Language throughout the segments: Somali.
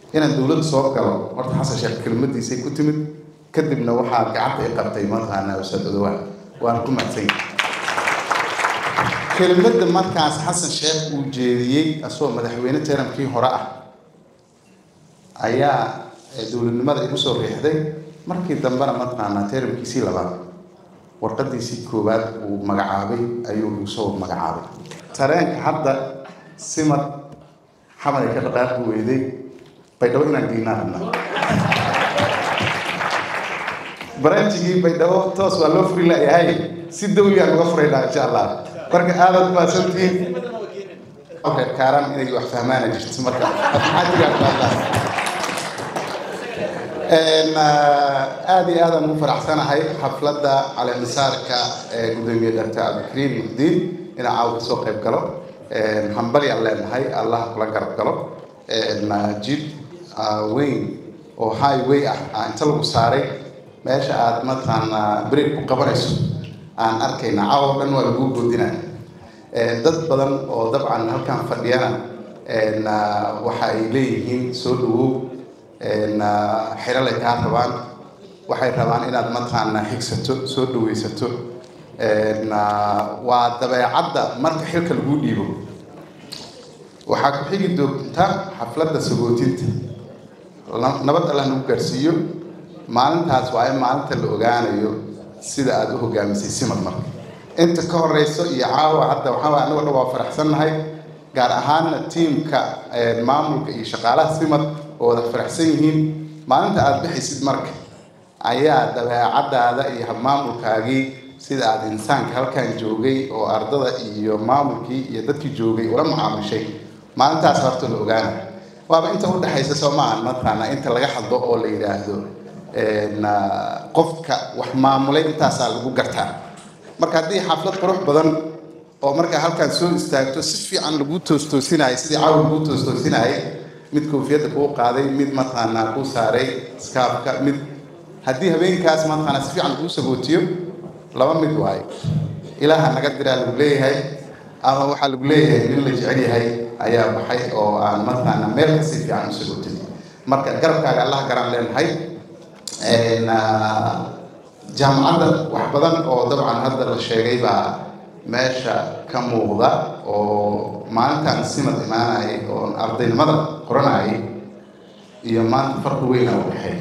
inaan dowladda soo galo horta xasan sheekh kelmadiisay ku timid kadibna waxaa gacanta i qabtay mataqaanaa ustaad odowaa waan ku madsanya kelmadda markaas xasan sheekh uu jeediyey asagoo madaxweyne teramkii hore ah ayaa dowladnimada igu soo riixday markii dambena mataqaanaa teramkiisii labaad warqadiisii koowaad uu magacaabay ayuu igu soo magacaabay tareenka hadda simad xamalay ka dhaqaaqi weyday baydhabo inaan geynaa rabnaa baranjigii baydhabo toos waa loo furi layahay si dawligaan uga furaynaa insha allah marka aadaad mahadsantihiin reer kaaran inay wax fahmaana jirto marka maxaa jiraan aada iyo aadaan ugu faraxsanahay xafladda caleemisaarka ee gudoomiye dr cabdikariim muxdiin inaa caawa kasoo qayb galo hambalyaan leenahay allah kula garab galo jid weyn oo highway ah inta lagu saaray meesha aad mataqaanaa break ku qabanayso aan arkayna caawa dhan waa lagu goodinaya dad badan oo dabcan halkan fadhiyana waxa ay leeyihiin soo dhawow xiralay kaa rabaan waxay rabaan inaad mataqaanaa xigsato soo dhawaysato waa dabeecadda marka xilka lagu dhiibo waxaa ku xigi doonta xafladda sagootinta nabad allah nagu gaarsiiyo maalintaas waa in maalinta la ogaanayo sida aada u hogaamisay simad marka inta ka horeyso iyo caawa hadda waxaa anigo dhan waa faraxsannahay gaar ahaanna tiimka maamulka iyo shaqaalaha simad oo wada faraxsan yihiin maalinta aada bixaysid marka ayaa dabeecadaada iyo habmaamulkaagii sida aada insaanka halkan joogay oo ardada iyo maamulkii iyo dadkii joogay ula mucaamishay maalintaas horta la ogaana waaba inta udhexaysa soo maahan mataqaanaa inta laga hadlo oo la yidhaahdo qofka wax maamulay intaasaa lagu gartaa marka haddii xaflad qurux badan oo markaa halkaan soo istaagto si fiican lagu toostoosinaayo sidii caawa lagu toostoosinayay mid koofiyadda kuu qaaday mid mataqaanaa kuu saaray skaafka mid haddii habeenkaas mataqaanaa si fiican laguu sagootiyo laba mid waayo ilaaha naga diraa lagu leeyahay ama waxaa lagu leeyahay nin la jecel yahay ayaa baxay oo aan mataqaanaa meel kasi fiican u sagootin marka garabkaaga allah garaan leenahay jaamacadda wax badan oo dabcan hadda la sheegay baa meesha ka muuqda oo maalintaan simad imaanayay oo ardaynimada qoranayay iyo maanta farqi weyna u dhexeey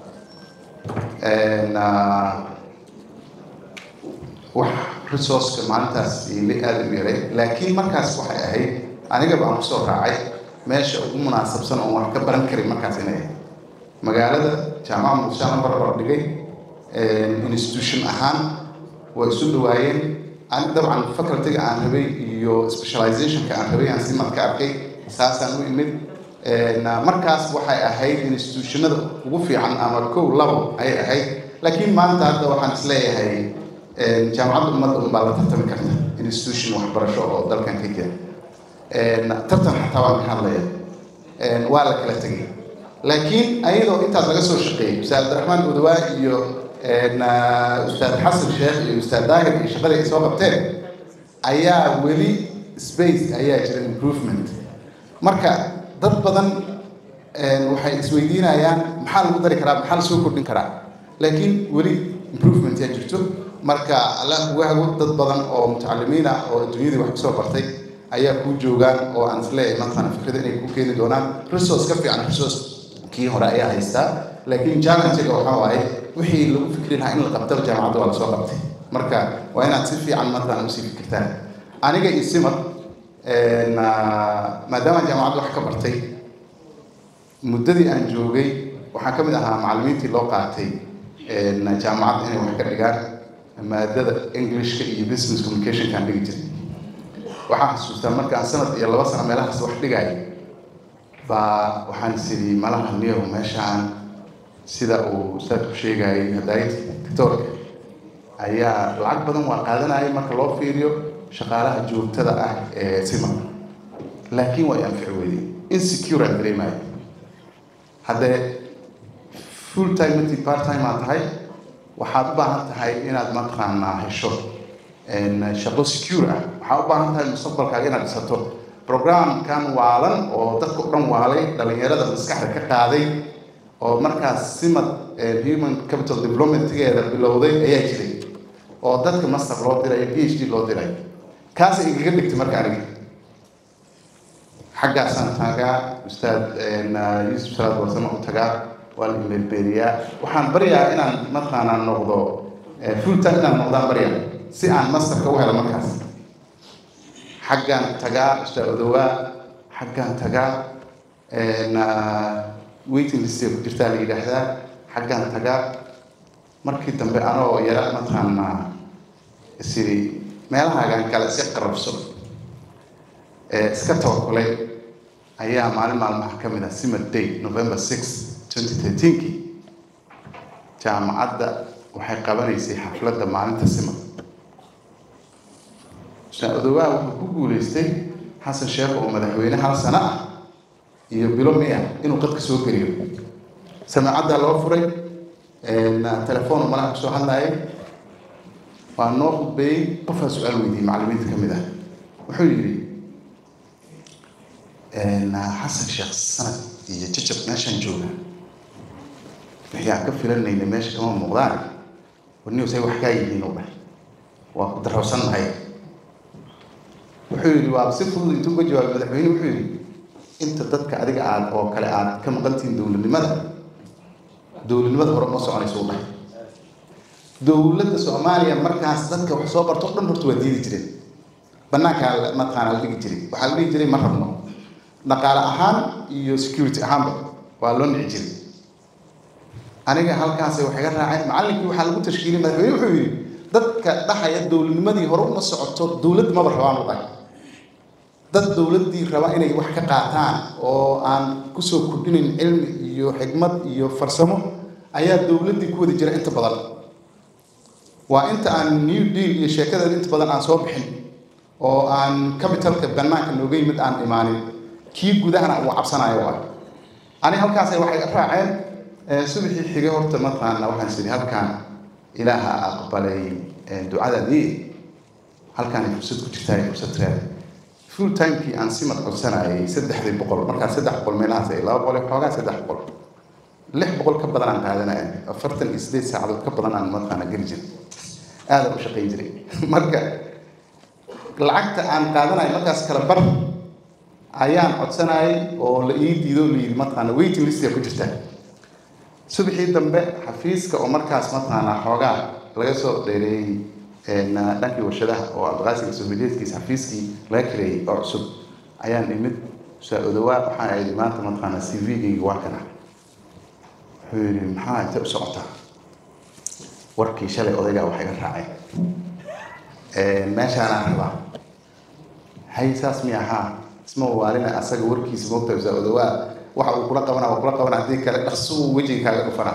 wax resourceka maalintaas ili aada u yaray laakiin markaas waxay ahayd aniga baan kusoo raacay meesha ugu munaasabsan oon wax ka baran karin markaas inay ahayd magaalada jaamaca muqdishoana barbar dhigay institution ahaan waa isu dhawaayeen ani dabcan facultyga aan rabay iyo specializationka aan rabay aan simad ka arkay saasaan u imid markaas waxay ahayd institutionada ugu fiican ama kow labo ayay ahayd laakiin maanta hadda waxaan isleeyahay jaamacadda ummadda unbaa la tartami karta institution waxbarasho oo dalkan ka jira tartan xataa waan ka hadlaya waa la kala tegay laakiin ayadoo intaas laga soo shaqeeyey ustaad abdiraxmaan udawaa iyo ustaad xasan sheekh iyo ustaad daahir iyo shaqadii ay soo qabteen ayaa weli space ayaa jira improvement marka dad badan waxay isweydiinayaan maxaa lagu dari karaa maxaa lasoo kordhin karaa laakiin weli improvement yaa jirto marka alla uga hago dad badan oo mutacalimiin ah oo adduunyadii wax kusoo bartay ayaa kuu joogaan oo aan isleeyahay mataqaana fikrada inay ku keeni doonaan resource ka fiican resource kii hore ayaa haystaa laakiin challenge-ga waxaa waaye wixii lagu fikri lahaa in la qabtaba jaamacadda waa lasoo qabtay marka waa inaad si fiican mataqaana usii fikirtaan aniga iyo simad maadaama jaamacadda wax ka bartay muddadii aan joogay waxaan ka mid ahaa macallimiintii loo qaatay jaamacadda inay wax ka dhigaan maadada englishka iyo business communicationkaan dhigi jiray waxaan xasuustaa markaan sanad iyo laba sano meelahaas wax dhigaya baa waxaan isiri malaha niyow meeshaan sida uu ustaadku sheegayay hadaayad doctoorka ayaa lacag badan waa qaadanayay marka loo fiiriyo shaqaalaha joogtada ah ee sima laakiin waa anfici weyday insecure aan dareemayo haddee full time intii part time aad tahay waxaad u baahan tahay inaad mataqaanaa hesho shaqo secure ah waxaad u baahan tahay mustaqbalkaaga inaad dhisato programkan waalan oo dadka o dhan waalay dhalinyarada maskaxda ka qaaday oo markaas simad human capital developmentgeeda bilowday ayaa jiray oo dadka master loo diray p h d loo diray kaasay igaga dhigtay marka aniga xaggaasaan taagaa ustaad yuusuf salaad warsamo u tagaa waa la imeelbeeriyaa waxaan baryaa inaan mataqaanaa noqdo full time inaan noqdaan barya si aan masterka u helo markaas xaggaan tagaa ustaad odowaa xaggaan tagaa waiting listay ku jirtaa la yidhaahdaa xaggaan tagaa markii dambe anoo yara mataqaanaa isiri meelahaagan kale si qarabso iska tabakulay ayaa maalin maalmaha ka mid ah simad day november six twenty thirteenkii jaamacadda waxay qabanaysay xafladda maalinta simad ustaad odowaa wuxuu ku guuleystay xasan sheekh oo madaxweyne hal sano ah iyo bilo miya inuu qadka soo geliyo samaacaddaa loo furay telefoon malaha kusoo hadlaayay waa noo khudbeeyey qofaa su-aal weydiiyey macallimiinta ka mid ah wuxuu yidhi xasan sheekh sanad iyo jajab meeshaan jooga waxyaan ka filanayna meesha kama muuqdaan warniw say wax kaa yihiin u dheh waa ku darowsannahay wuxuu yidhi waa si fudud intuu uga jawaabay madaxweyne wuxuu yidhi inta dadka adiga aad oo kale aad ka maqantihiin dowladnimada dowladnimada hore ma soconayso u dhahay dowladda soomaaliya markaas dadka wax soo barto o dhan horta waa diidi jireen banaankaa mataqaana la dhigi jiray waxaa la dhihi jiray ma rabno dhaqaale ahaan iyo security ahaanba waa loo nici jiray aniga halkaas waxay ga raaceen macallinkii waxaa lagu tashkiiliyay madaxweyne wuxuu yidhi dadka dhahaya dowladnimadii hore uma socoto dowlad maba rabaan u dhahay dad dowladdii raba inay wax ka qaataan oo aan kusoo kordhinayn cilmi iyo xikmad iyo farsamo ayaa dowladdii ku wadi jira inta badan waa inta aan new deal iyo sheekadeeda inta badan aan soo bixin oo aan capitalka banaanka nooga yimid aan imaanin kii gudahana uu cabsanayo waa ani halkaasay waxay raaceen subaxii xigay horta mataqaana waxaan sidhi halkaan ilaaha aqbalay ducadadii halkaan fursad ku jirtaa fursad reer full timekii aan simad codsanayay saddexdii boqol markaa saddex boqol meelahaas ay laba boqol xoogaa saddex boqol lix boqol ka badan aan qaadanaya afartan iyo sideed saacadood ka badan aan mataqaana geli jiray aada u shaqayn jiray marka lacagta aan qaadanayo markaas kala bar ayaan codsanayay oo la ii diido la yidhi mataqaana waiting list ku jirta subaxii dambe xafiiska oo markaas mataqaana xoogaa laga soo dheereeyey dhankii warshadaha oo abqaasiga soomaliyeedkiisa xafiiskii laga kareeyey oo cusub ayaan imid usaa odawaa waxaan idhi maanta mataqaana c v-gayga waa kana wuxuu yidhi maxaa intay u socotaa warkii shalay odaygaa waxay ga raaceen meeshaanaan rabaa hay saas mi ahaa isma waalina asaga warkiisa moogta usaa odawaa waxa uu kula qabana waa kula qabana haddii kale dhaqsuu wejiga kaaga dhufana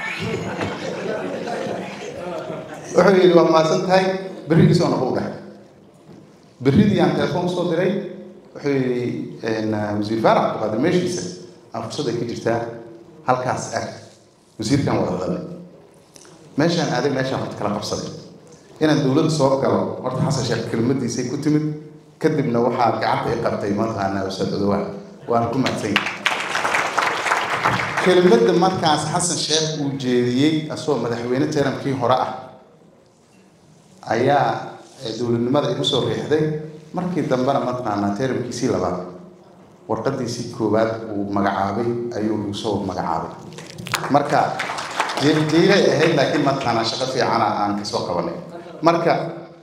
wuxuu yidhi waa mahadsan tahay berrigiisoo noqo u dhahay berridii aan telefoon usoo diray wuxuu yidhi wasiir faarax abduqaadir meeshiisa aan fursad ay ka jirtaa halkaas ag wasiirkan wada hadalnay meeshaan aaday meeshaan horta kala qabsaday inaan dowladda soo galo horta xasan sheekh kelmadiisay ku timid kadibna waxaa gacanta i qabtay mataqaana ustaad odawaa waan ku mahadsan kelmadda markaas xasan sheekh uu jeediyey asagoo madaxweyne teramkii hore ah ayaa dowladnimada igu soo riixday markii dambena mataqaanaa teramkiisii labaad warqadiisii koowaad uu magacaabay ayuu igu soo magacaabay marka jiilay ahayd laakiin mataqaanaa shaqo fiicana aan kasoo qabanay marka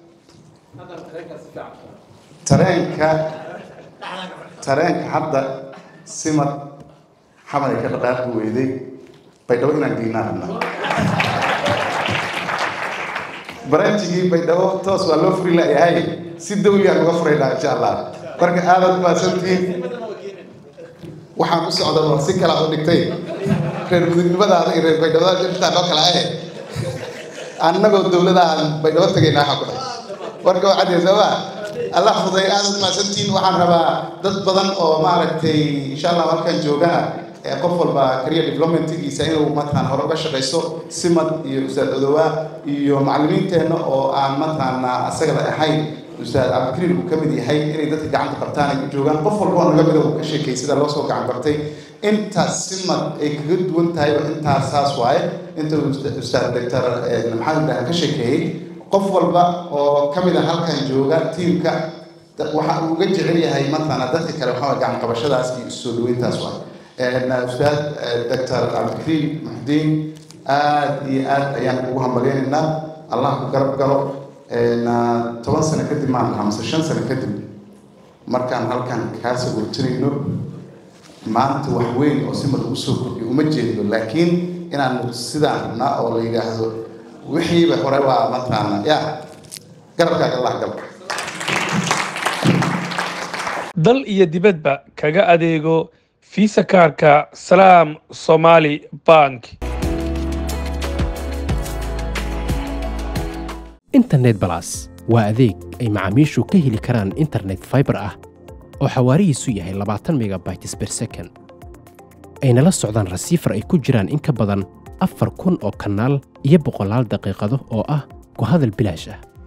tareenka tareenka hadda simad xamad ay ka dhaqaaqi weyday baydhabo inaan geynaa rabnaa baranjigii baydhabo toos waa loo furi layahay si dawli aan uga furaynaa insha allah marka aadaad mahadsantihiin waxaan u socda war si kala u dhigtay reer mudugnimadaada iyo reer baydhabada intaa noo kala ahe annagoo dowladaan baydhabo tagaynaa waxaa ku dhahay warka waa cadee sooma allah fuday aadaad mahadsantihiin waxaan rabaa dad badan oo maaragtay insha allah halkan joogana qof walba career developmentgiisa inuu mataqaan hore uga shaqaysto simad iyo ustaad odowaa iyo macallimiinteenna oo aan mataqaana asagada ahayn ustaad cabdikariin uu ka mid yahay inay dadka gacanta qabtaan ay u joogaan qof walba oo naga mida uu ka sheekay sida loo soo gacan bartay intaas simad ay kaga duwan tahayba intaas saas waaye inta ustaad doctor maxamed ibrahim ka sheekeeyey qof walba oo ka mid a halkan jooga tiimka waxa uu uga jecel yahay matala dadka kale waxaa gacan qabashadaas iyo soo dhaweyntaas waa ustaad doctor cabdikariim muxdiin aad iyo aad ayaan ugu hambalyaynaynaa allah ku garab galo toban sano kadib maan lahaa mise shan sano kadib markaan halkan kaa sagurtinayno maanta wax weyn oo simad ugu soo kordhiyo uma jeedo laakiin inaan sidaan rabnaa oo la yidhaahdo wixiiba hore waa mataqaana ya garabkaaga allah galka dal iyo dibadba kaga adeego fiisa kaarka salaam somaali bank internet balas waa adeeg ay macaamiishu ka heli karaan internet fiber ah oo xawaarihiisu yahay labaatan megabytes per second ayna la socdaan rasiifar ay ku jiraan in ka badan afar kun oo kanaal iyo boqolaal daqiiqado oo ah ku hadal bilaash ah